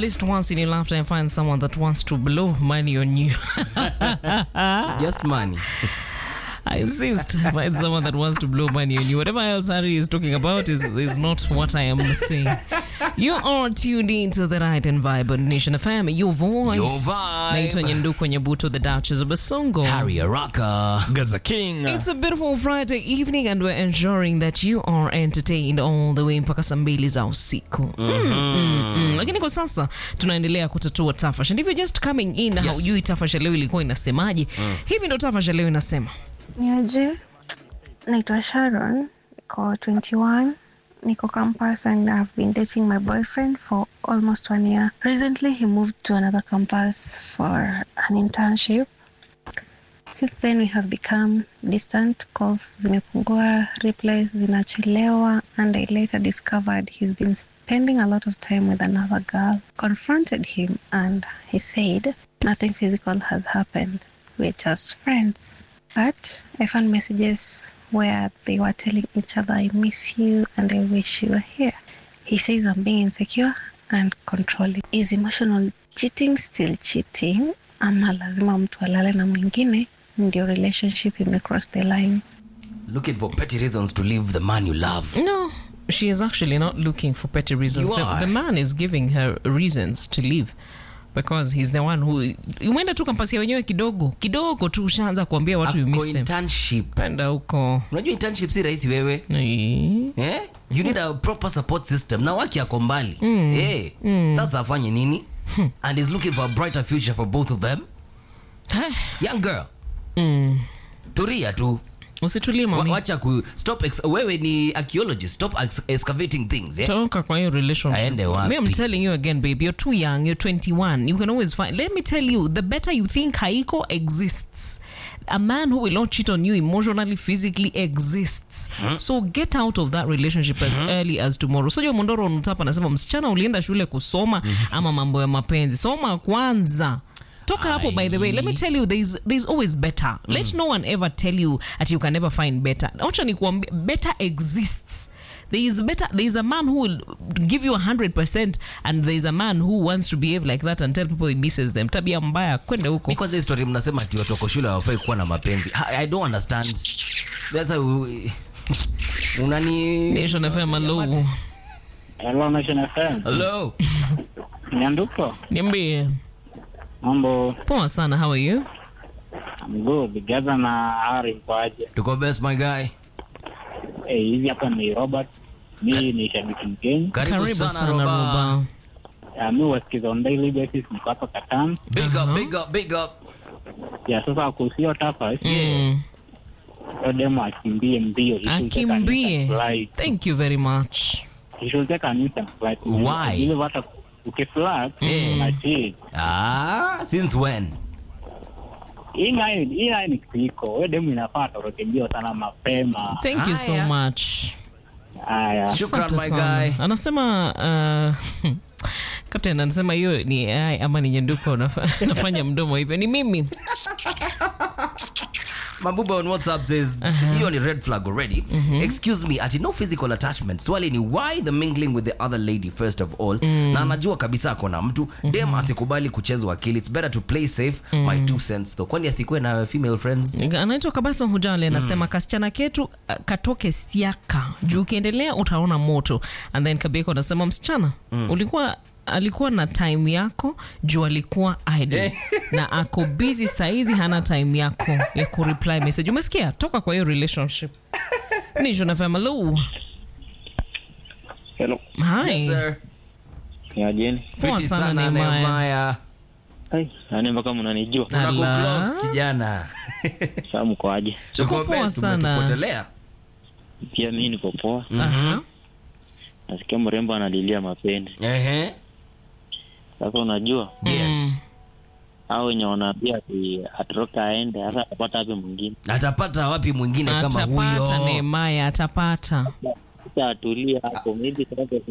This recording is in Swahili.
least once in your lifetime find someone that wants to blow money on you. Just money. I insist. Find someone that wants to blow money on you. Whatever else Harry is talking about is, is not what I am saying. You are tuned into the right and vibrant Nation FM. Your voice. Your vibe. Naitwa Nyanduko Nyabuto, the Duchess of Basongo. Harry Araka. Gaza King. It's a beautiful Friday evening and we're ensuring that you are entertained all the way mpaka saa mbili za usiku. Mm, mm, mm. Lakini kwa sasa tunaendelea kutatua tafasha. Ndivyo just coming in na Yes. haujui tafasha leo ilikuwa inasemaje. Hivi ndo tafasha leo inasema. Niaje, naitwa Sharon, niko 21, niko campus and I've been dating my boyfriend for almost one year. Recently he moved to another campus for an internship. Since then we have become distant, calls zimepungua, replies zinachelewa and I later discovered he's been spending a lot of time with another girl. Confronted him and he said nothing physical has happened. We're just friends. But I found messages where they were telling each other, I miss you and I wish you were here. He says I'm being insecure and controlling. Is emotional cheating still cheating? Ama lazima mtu alale na mwingine ndio relationship imecross the line? Looking for petty reasons to leave the man you love. No, she is actually not looking for petty reasons. You The, are. the man is giving her reasons to leave because he's the one who umeenda tu kampasi ya wenyewe kidogo kidogo tu ushaanza kuambia watu you Ako miss them. internship. Penda huko. Unajua internship si rahisi wewe. Ni- Eh? You need a proper support system. Na waki ako mbali. Eh. Sasa afanye nini? And is looking for a brighter future for both of them. Young girl. Mm. Turia tu. Usitulie Wa- mami. Wacha ku stop ex wewe ni archaeologist. Stop ex excavating things. Eh? toka kwa hiyo relationship. Aende wapi? Me, I'm telling you again baby you're too young you're 21 you can always find let me tell you the better you think haiko exists a man who will not cheat on you emotionally physically exists so get out of that relationship as early as tomorrow so mondoro nutapa anasema msichana ulienda shule kusoma ama mambo ya mapenzi soma kwanza toka hapo by the way let me tell you there's, there's always better let no one ever tell you that you can never find better wacha nikuambia better exists there is better there is a man who will give you 100% and there is a man who wants to behave like that and tell people he misses them tabia mbaya kwenda huko Mi kwanza hii story mnasema ati watu wako shule hawafai kuwa na mapenzi. Ha- I don't understand. Sasa u- unani nation fm hello Hello Nation FM. Hello. Nyanduko. niambie Mambo. poa sana how are you I'm good. Gaza na Hari mkoaje? Tuko best my guy. Eh, hivi hapa ni Robert. Mimi ni shabiki Mkenya. Karibu, karibu sana, sana Roba. roba Uh, mimi wasikiza on daily basis niko hapa Katan. Big up, big up, big up. Ya sasa kusio tafa. Mm. Hiyo demo akimbie mbio. He should take an akimbie instant flight. thank you very much He should take an instant flight. Why? Ile hata ukiflat Eh. na cheat. Ah, since when? Hii nayo hii nayo ni kitiko. Wewe demo inafaa toroke mbio sana mapema. thank you so Haya. much Haya. Shukran Asante my sana. guy. anasema uh, captain anasema hiyo ni AI ama ni nyenduko nafa- nafanya mdomo hivyo ni mimi Mabuba on WhatsApp says hiyo ni red flag already. Excuse me, ati no physical attachment. Swali ni why the mingling with the other lady first of all. Na anajua kabisa ako na mtu. Dem asikubali kuchezwa akili. It's better to play safe. My two cents though. Kwani asikuwe na female friends? anaitwa kabasa hujali anasema kasichana ketu uh, katoke siaka juu ukiendelea utaona moto and then kabeko anasema msichana ulikuwa alikuwa na time yako juu alikuwa idle na ako busy saizi hana time yako ya kureply message umesikia toka kwa hiyo relationship nishonafamalo Hello. hi Yes, sir. Niajeni. Poa Fiti sana, sana Nehemiah. Nehemiah. Hai, nani mpaka mnanijua. Ala. Tunakuclock kijana. Saa mko aje? Tuko Tuko poa best, sana. umetupotelea. Pia mimi niko poa. Aha. Nasikia mrembo analilia mapenzi. Ehe. Sasa unajua Yes. hao wenye wanaambia ati atoroke aende, sasa atapata wapi mwingine? Atapata wapi mwingine kama atapata huyo? Nehemaya atapata Sasa atulie hapo, maybe sasa